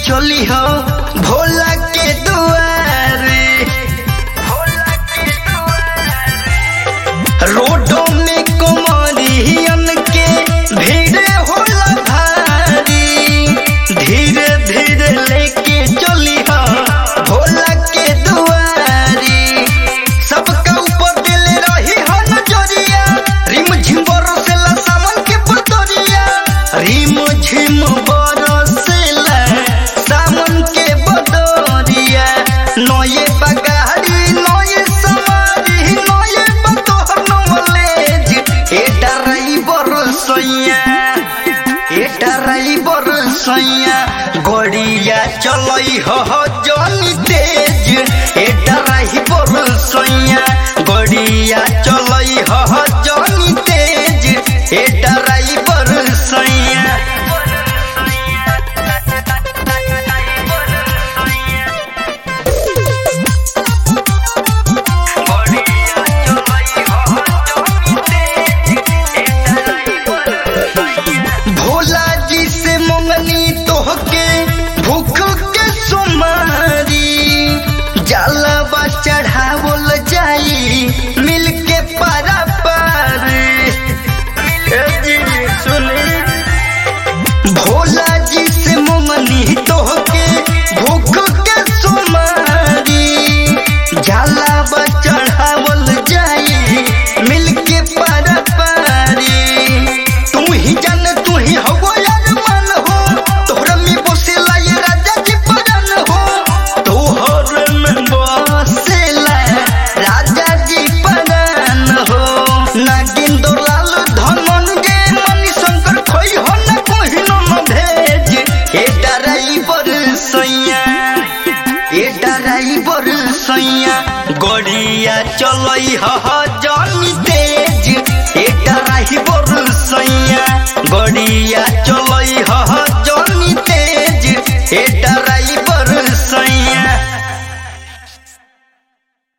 चली हो भोला के दुआरे रोडों में कुमारियन के भीड़ होला भारी धीरे धीरे लेके चली हो भोला के दुआरी सबका ऊपर दिल रही हो नजरिया रिम झिम बरसेला सावन के पतरिया रिम झिम बरसेला सावन के बदरिया नये बगारी नये सवारी नये बतोहर नॉलेज ए ड्राइवर सैया ए ड्राइवर सैया गड़िया चलई हो जनी तेज ए ड्राइवर सैया गड़िया चलई हो जनी तेज ए ड्राइवर सैया भोला जी से मंगनी तोहके भूख के सुमारी जलवा चढ़ावल जाई मिल के पारा पार ए जी सुनी भोला जी से मंगनी तोहके भूख के सुमारी जलवा चढ़ावल जाई मिल के पारा पारी तू ही जान तू ही हो यार मन हो तोहरा में बसेला ये राजा जी परान हो तोहर में बसेला राजा जी परान हो नागिन दोलाल धमन गे मनी शंकर खोई हो न कोहिनो न भेज ए ड्राइवर सैया ए ड्राइवर सैया गड़िया चलई ह जन